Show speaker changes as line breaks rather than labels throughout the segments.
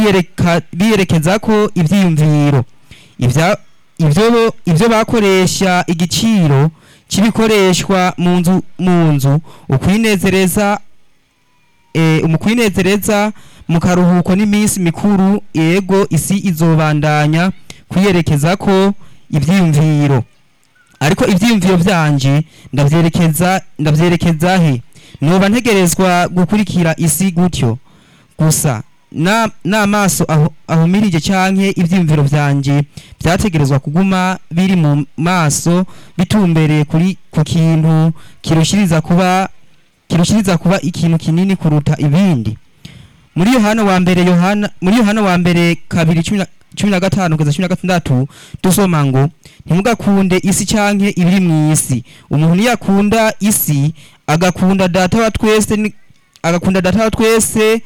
biyereka biyerekeza ko ivyiyumviro ivya ivyo bo- ivyo bakoresha igiciro cy'ibikoreshwa mu nzu mu nzu ukwinezereza eh, mu kwinezereza mu karuhuko n'iminsi mikuru yego isi izobandanya kwiyerekeza ko ivyiyumviro ariko ivyiyumviro vyanje ndavyerekeza ndavyerekeza he noba ntegerezwa gukurikira isi gutyo gusa na n'amaso aho ahumirije canke ivyiyumviro vyanje vyategerezwa kuguma biri mu maso bitumbereye kuri ku kintu kirushiriza kuba kirushiriza kuba ikintu kinini kuruta ibindi muri yohana wa mbere yohana muri yohana wa mbere kabiri cumi na- cumi na gatanu kugeza cumi na gatandatu dusoma ngo ntimugakunde isi canke ibiri mw'isi umuntu niyakunda isi agakunda data wa twese ni- agakunda data wa twese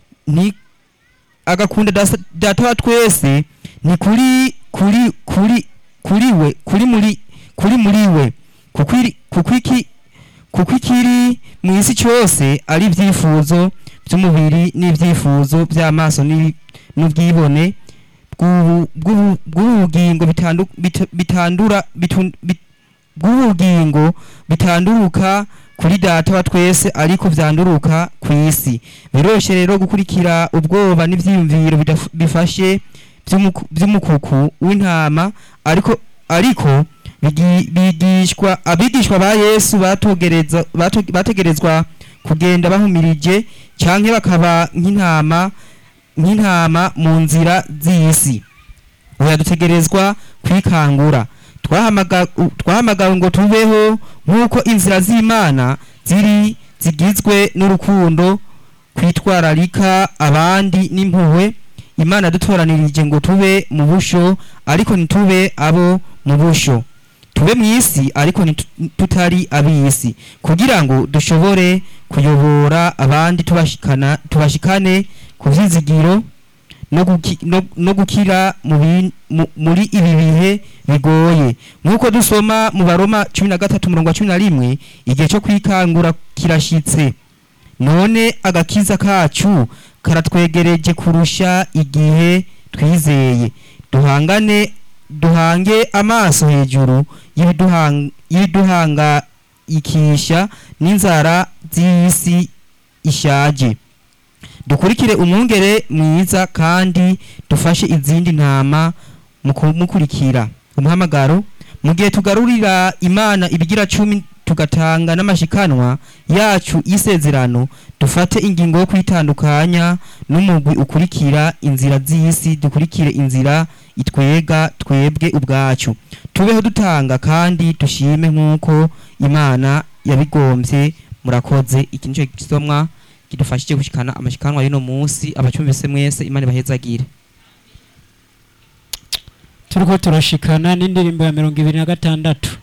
ni agakunda dasa- data wa twese ni kuri kuri kuri kuri we kuri muri kuri muri we kuko iri- kuko iki kuko ikiri mu isi cyose ari ibyifuzo by'umubiri n'ibyifuzo by'amaso n'ibi- n'ubwibone bw'ubu- bw'ubu- bw'ubugingo bitandu- bit- bitandura bitun- bit- bw'ubugingo bitanduruka kuri data wa twese ariko vyanduruka ku isi biroshe rero gukurikira ubwoba n'ivyiyumviro bidaf- bifashe vy'umuku- vy'umukuku w'intama ariko ariko bigi- bigishwa abigishwa ba Yesu batogereza bato- bategerezwa kugenda bahumirije canke bakaba nk'intama nk'intama mu nzira z'isi oya dutegerezwa kwikangura twahamaga- u- twahamagawe ngo tubeho nk'uko inzira z'imana ziri zigizwe n'urukundo kwitwararika abandi n'impuhwe imana yadutoranirije ngo tube mu busho ariko ntitube abo mu busho tube mu isi ariko ntitu- tutari ab'isi kugira ngo dushobore kuyobora abandi tubashikana tubashikane ku vyizigiro no, guki, no, no gukira mu bin- mu- muri ibi bihe bigoye nk'uko dusoma mu baroma cumi na gatatu umurongo wa cumi na rimwe igihe cyo kwikangura kirashitse none agakiza kacu karatwegereje kurusha igihe twizeye duhangane duhange amaso hejuru y'ibiduhang- y'ibiduhangayikisha n'inzara z'isi ishaje dukurikire umwungere mwiza kandi dufashe izindi ntama mu kumukurikira umuhamagaro mu gihe tugarurira imana ibigira cumi tugatanga n'amashikanwa yacu y'isezerano dufate ingingo yo kwitandukanya n'umugwi ukurikira inzira z'isi dukurikire inzira itwega twebwe ubwacu tubeho dutanga kandi dushime nk'uko imana yabigombye murakoze iki nicyo gisomwa kidufashije gushikana amashikanwa y'uno munsi abacyumvise mwese imana ibahezagire
turiko turashikana n'indirimbo ya mirongo ibiri na gatandatu